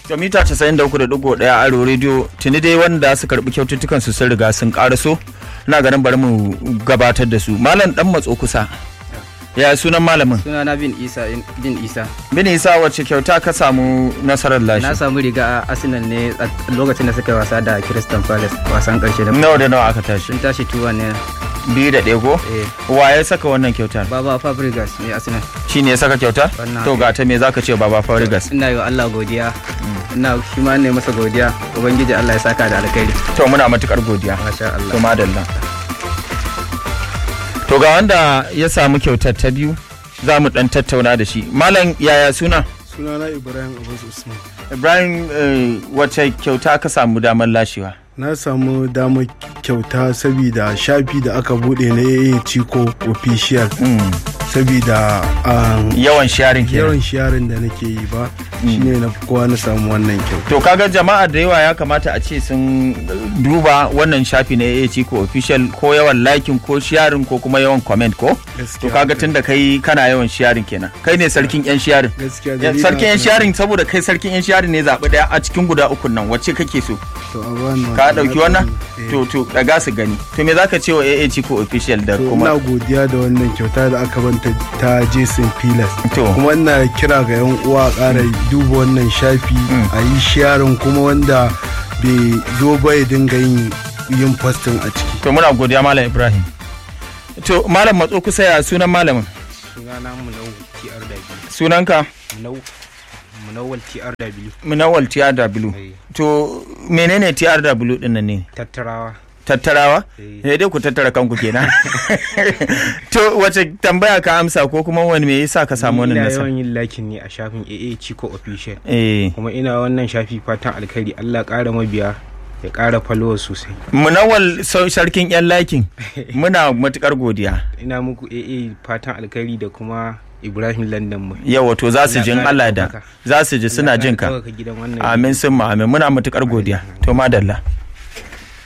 To mita 93.1 Aro Radio tuni dai wanda su karbi kyaututtukan su sun riga sun karaso na ganin bari mu gabatar da su. Malam dan matso kusa. Ya sunan malamin? Suna na bin Isa bin Isa. Bin Isa wacce kyauta ka samu nasarar Na lashe? samu riga a Arsenal ne a lokacin da suka yi wasa da Crystal Palace wasan karshe da Nawa da nawa aka tashi? sun tashi tuwa ne Biyu da ɗaya ko? eh Wa ya saka wannan kyautar? Baba Fabregas ne Arsenal. Shi ne ya saka kyautar? Wannan To ga ta me zaka ce Baba Farigas? Ina yi wa Allah godiya. Ina shi ma ne masa godiya. Ubangiji Allah ya saka da alkhairi. To muna matukar godiya. Masha To Allah. madalla. To ga wanda ya samu kyautar ta biyu za mu dan tattauna da shi. Malam yaya suna? sunana ibrahim abbas usman Ibrahim eh, wacce kyauta ka samu damar lashewa? na samu damar kyauta saboda shafi da aka bude na AA Chico official Mm. saboda um, Yawan sharing kenan. yawan sharing da nake yi ba shine na fi kowa na samu wannan kyauta To kaga jama'a da yawa ya kamata a ce sun duba wannan shafi na AA Chico official ko yawan liking ko sharing ko kuma yawan comment ko? To gaskiya kaga tun da kai kana yawan sharing kenan. Kai ne sarkin yan sharing. gaskiya Ya- dalilin Sarkin yan haka- sharing saboda kai sarkin yan sharing ne zaɓi ɗaya a cikin guda ukun nan wacce kake so? to a bani Ka ɗauki wannan? Eh. To to daga su gani. To me zaka ce wa AA Chico official da to ina kuma godiya da wannan kyauta da aka banta ta Jason Pilas To. kuma ina kira ga yan uwa a ƙara duba wannan shafi a yi sharing kuma wanda bai zo ba ya dinga yin yin posting a ciki to muna godiya Malam Ibrahim. To Malam matso kusa ya sunan malamin. Sunana Munau TRW. Sunanka Munau Munawal TRW. Munawal TRW. To menene TRW din nan ne? Tattarawa. Tattarawa? Eh. Eh dai ku tattara kanku kenan. to wace tambaya ka amsa ko kuma wani me yasa ka samu wannan ina nasara? yawan yin lakin ne a shafin AA Chico Official Eh kuma ina wannan shafi fatan alkhairi Allah ƙara mabiya ya ƙara followers sosai Munawal sau- sarkin yan lakin muna matukar godiya. ina muku AA fatan alkhairi da kuma Ibrahim London mu Yawa to za su jin Allah da ɗaukaka. za su ji suna jin ka. Allah ƙara ɗaukaka gidan wannan Amin sun amin muna matukar godiya. To madalla.